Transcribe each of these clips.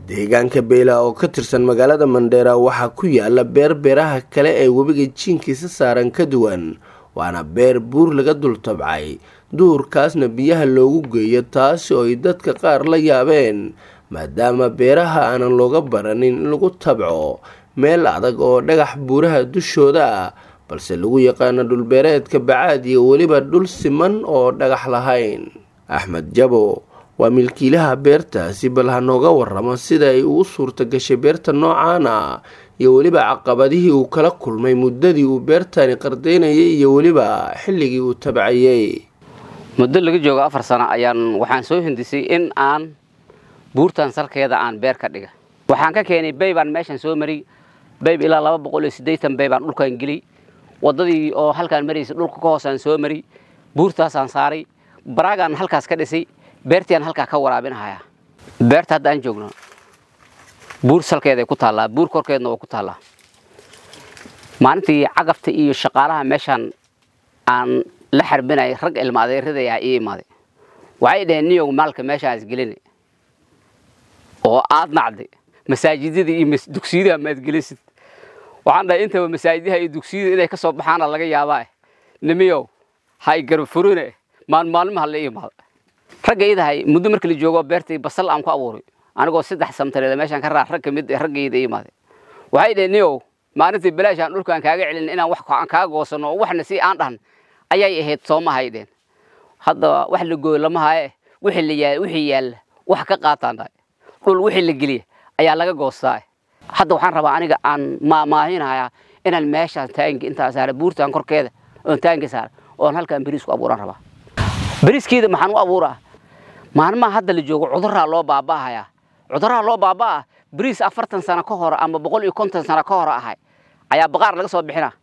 deegaanka beela oo ka tirsan magaalada mandheera waxaa ku yaala beer beeraha kale ee webiga jiinkiisa saaran ka duwan waana beer buur laga dul tabcay duurkaasna biyaha loogu geeyo taasi oo ay dadka qaar la yaabeen maadaama beeraha aanan looga baranin in lagu tabco meel adag oo dhagax buuraha dushooda ah balse lagu yaqaano dhulbeereedka bacaad iyo weliba dhul siman oo dhagax lahayn axmed jabo waa milkiilaha beertaasi bal ha nooga waramo sida ay ugu suurta gashay beerta noocaan ah iyo weliba caqabadihii uu kala kulmay muddadii uu beertani qardaynayay iyo weliba xilligii uu tabcayey muddo laga joogo afar sano ayaan waxaan soo hindisay in aan buurtan salkeeda aan beer ka dhiga waxaan ka keenay baybaan meeshaan soo mariy bayb ilaa laba boqol iyo siddeetan baybaan dhulkaan geliy waddadii oo halkaan maraysa dhulka ka hoosaan soo mariy buurtaasaan saaray baraagaan halkaas ka dhisay beertiaan halkaa ka waraabinahaya beerta hadda aan joogno buur salkeeday ku taallaa buur korkeedna waa ku taallaa maalintii cagafta iyo shaqaalaha meeshaan aan la xarbinay rag ilmaadeeradayaa ii imaaday waxay dhaheen niyow maalka meeshaas gelina oo aad nacday masaajidada iyo dugsiyadaha maad gelisid waxaan dhahay intaba masaajidaha iyo dugsiyada inay ka soo baxaana laga yaabaa nimiyow hay garab furine maalmaalmaha la imaada ragga idahay muddo markii la joogo beertay basal aan ku abuuray anigoo saddex samtareeda meeshaan ka raa rag kamid raggayda imaaday waxay dhaheen niyow maalintii bilaashaan dhulkaan kaaga celin inaan wax aan kaaga goosano oo waxna si aan dhahan ayay ahayd soomahay dheen hadda wax la gooyo lama haye wixii la yaal wixii yaalla wax ka qaataan dhahay dhul wixii la geliya ayaa laga goostaa hadda waxaan rabaa aniga aan maahinayaa inaan meeshaan taangi intaa saara buurtaan korkeeda oon taangi saara oon halkaan beriis ku abuuraan rabaa beriiskeeda maxaan u abuuraa maalmaha hadda la joogo cuduraa loo baaba'ahayaa cuduraha loo baaba'ah beriis afartan sano ka hor ama boqol iyo konton sano ka hor ahay ayaa baqaar laga soo bixina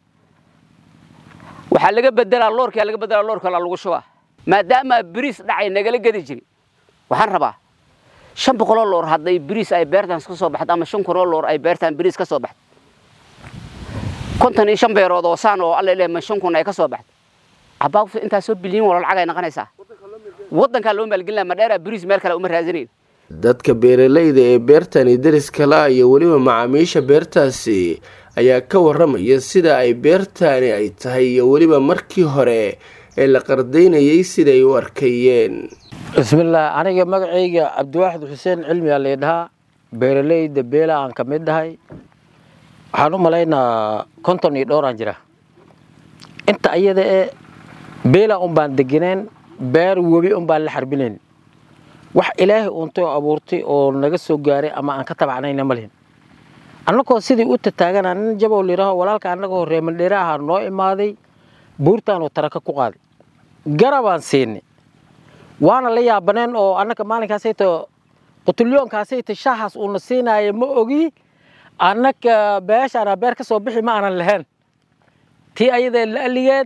waxaa laga bedelaa loorkaa laga bedelaa loorkala lagu shubaa maadaama beriis dhacay nagala gedi jiri waxaan rabaa shan boqoloo loor hadday beriis ay beertaan ka soo baxdo ama shan kunoo loor ay beertaan beriis ka soo baxdo konton iyo shan beerood oo saan oo alla ilaahay ma shan kun ay ka soo baxdo cabaaqfu intaas soo bilyan wala lacag ay noqonaysaa waddankaa loo maalgelinaya madheera beriis meel kale uma raadinayn dadka beeralayda ee beertani deriska la iyo weliba macaamiisha beertaasi ayaa ka waramaya sida ay beertani ay tahay iyo weliba markii hore ee la qardaynayay siday u arkayeen bismillaah aniga magacayga cabdiwaaxid xuseen cilmiyaa laydhahaa beeralayda beela aan ka mid dhahay waxaan u malaynaa konton iyo dhowraan jira inta ayada ee beela un baan degeneen beer webi un baan la xarbinayn wax ilaahay uuntay oo abuurtay oo naga soo gaaray ama aan ka tabacnayna ma lihin annagoo sidii u tataagana nin jabow layidhaaho walaalka annagoo reemandheere ahaa noo imaaday buurtaanuu taraka ku qaaday garabaan siinay waana la yaabaneen oo annaga maalinkaasayta qutulyoonkaasayta shaahaas uuna siinaaya ma ogi annaga beeshaana beer ka soo bixi ma aanan lahayn tii ayadee la aligeed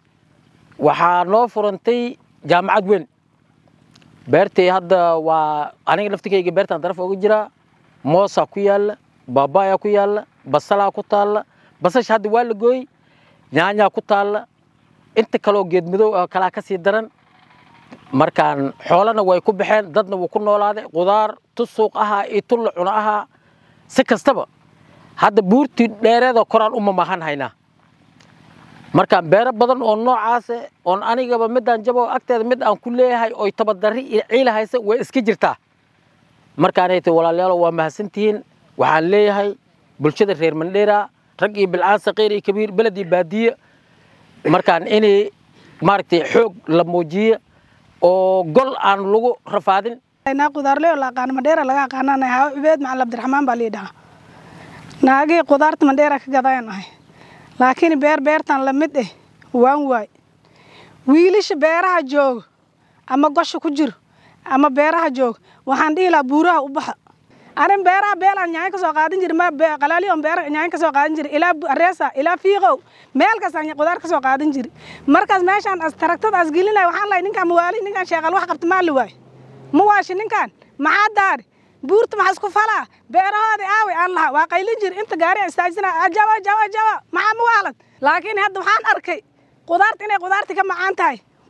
waxaa noo furantay jaamacad weyn beertii hadda waa aniga laftikayga beertaan daraf oga jiraa moosaa ku yaalla baabayaa ku yaalla basalaa ku taalla basasha hadda waa la gooy nyaanyaa ku taalla inta kaleoo geedmadow ah kalaa ka sii daran markaan xoolana way ku baxeen dadna wuu ku noolaaday qudaar tu suuq ahaa iyo tu la cuno ahaa si kastaba hadda buurtii dheereeda koraan u mamaahan haynaa markaan beero badan oo noocaase oon anigaba midaan jabo agteeda mid aan ku leeyahay oy tabadarri iyo ciila haysa way iska jirtaa markaanay ta walaalayaalo waa mahadsantihiin waxaan leeyahay bulshada reer mandheera rag iyo bilcaan saqiir iyo kabiir beled iyo baadiye markaan inay maaragtay xoog la muujiyo oo gol aan lagu rafaadin naa qudaarley oo la aqaano mandheera laga aqaanana hawa cubeed macalin abdiraxmaan baa liidhahaa naagii qudaarta mandheera ka gadayaan ahay laakiin beer beertan la mid eh waan waay wiilasha beeraha jooga ama gosha ku jiro ama beeraha jooga waxaan dhihi lahaa buuraha u baxa anin beeraha beelaan nyaanyo ka soo qaadan jiri ma qalaaliyon beera nyaanyo ka soo qaadan jiri ilaa areesa ilaa fiiqow meel kastaan qudaar ka soo qaadan jiri markaas meeshaan as taragtada as gelinaya waxaan lahay ninkaan mawaali ninkaan sheeqal wax qabta maa la waay ma waashi ninkaan maxaa daari buurta maxaa isku falaa beerahoodii aaway aan lahaa waa qaylin jiri inta gaari istaajina ajaba ajaba ajaba maxaa ma waalad laakiin hadda waxaan arkay qudaarta inay qudaartii ka macaan tahay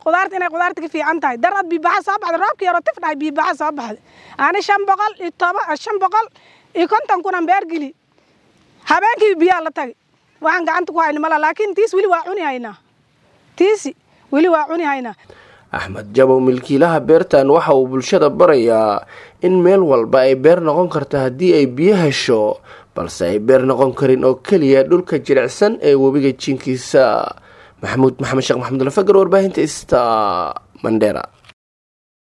qudaarta inay qudaarta ka fiican tahay darad biibaxa soo baxday roobkii yaroo tif dhahay biibaxa soo baxday ani shan boqol iyo toba shan boqol iyo konton kunan beer geli habeenkii biyaa la tagay waxaan gacanta ku hayna mala laakiin tiis weli waa cuni haynaa tiisi weli waa cuni haynaa axmed jabow milkiilaha beertan waxa uu bulshada barayaa in meel walba ay beer noqon karto haddii ay biyo hesho balse ay beer noqon karin oo keliya dhulka jilicsan ee webiga jiinkiisa maxamuud maxamed sheekh maxamud lafagar warbaahinta ista mandera